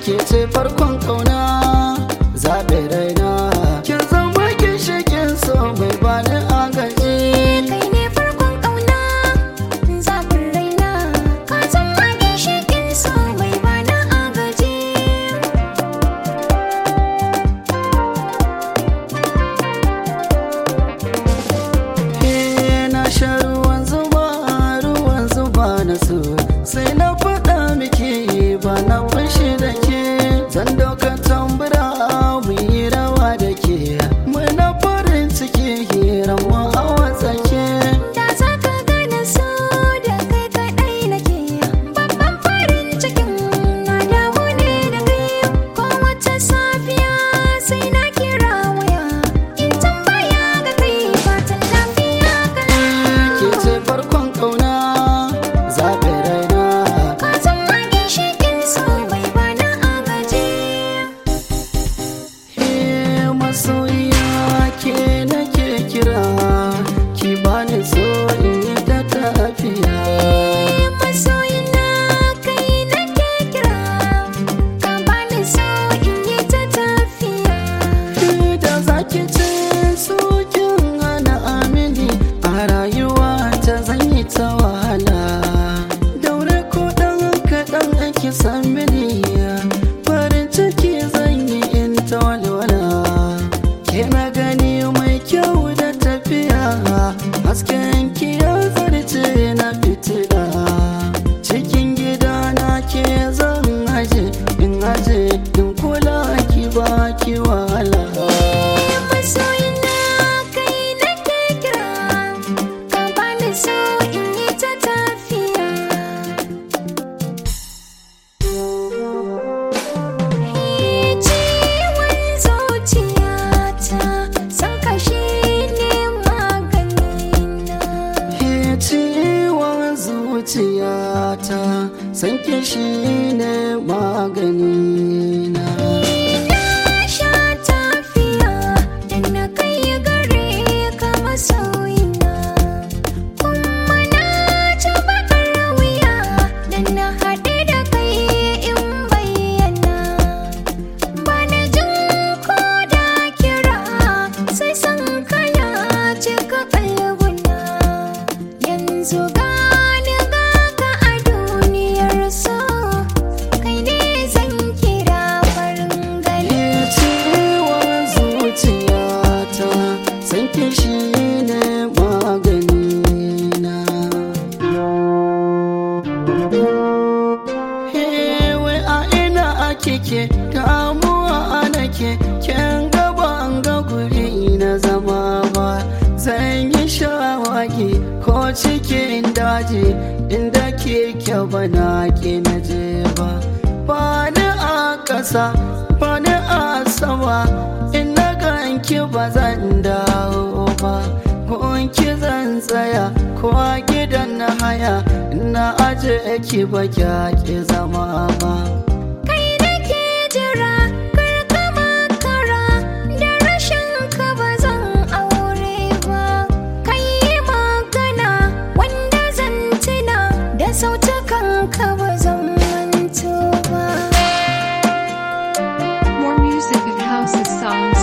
ke ce farkon kauna zaɓe raina kin zama ginshikin so mai bani agaji kai ne farkon ƙauna zafin raina ka san magin shekin so mai bana agaji Eh, na sha ruwan zuba ruwan zuba na so sai na faɗa miki ba na fashi da ke zan dauka tambura mu yi rawa da ke muna farin ciki hiran mu a watsake da za ka gane so da kai kaɗai nake babban farin cikin na dawo ne da kai ko wata safiya sai na kira waya in tambaya ga kai fatan lafiya kana ke ce farkon kauna zaɓe raina ka san magin shekin so mai bana agaji Eh, masoyiya ke nake kira ki bani so in yi ta tafiya masoyina kai nake kira ka bani so in yi ta tafiya da zaki ce sokin hana amini a rayuwa ta zan yi ta wahala daure ko dan kaɗan ake san mini farin ciki zan yi in ta walwala ke na gani mai kyau da tafiya hasken ki ya zarce na fitila cikin gida na ke zan aje in aje in kula ki ba ki wahala masoyina kai nake kira ka bani so in yi ta tafiya ciwon zuciyata san kashi ne maganina Ke ciwon zuciyata san ki shine magani na Na sha tafiya da na kai gare ka masoyina Kuma na ci bakar wuya da na haɗe da kai in bayyana Ba na jin ko da kira sai san kaya cika kalbuna Yanzu gani ga ka a duniyar so kai ne zan kira farin gani Ke ciwon zuciyata san ki shine magani na Hewe a ina ake ke damuwa ana ke ken gaba an ga guri na zama ba zan yi shawagi ko cikin daji inda ke kyau ba na ke na je ba ba ni a ƙasa ba ni a sama in na ganki ba zan dawo ba gunki zan tsaya ko a gidan na haya na aje ki ba ki zama ba Kai nake jira kar ka makara da rashin ka ba zan aure ba Kai yi magana wanda zan tuna da sautukan ka ba zan manto ba More music at housesongs.com.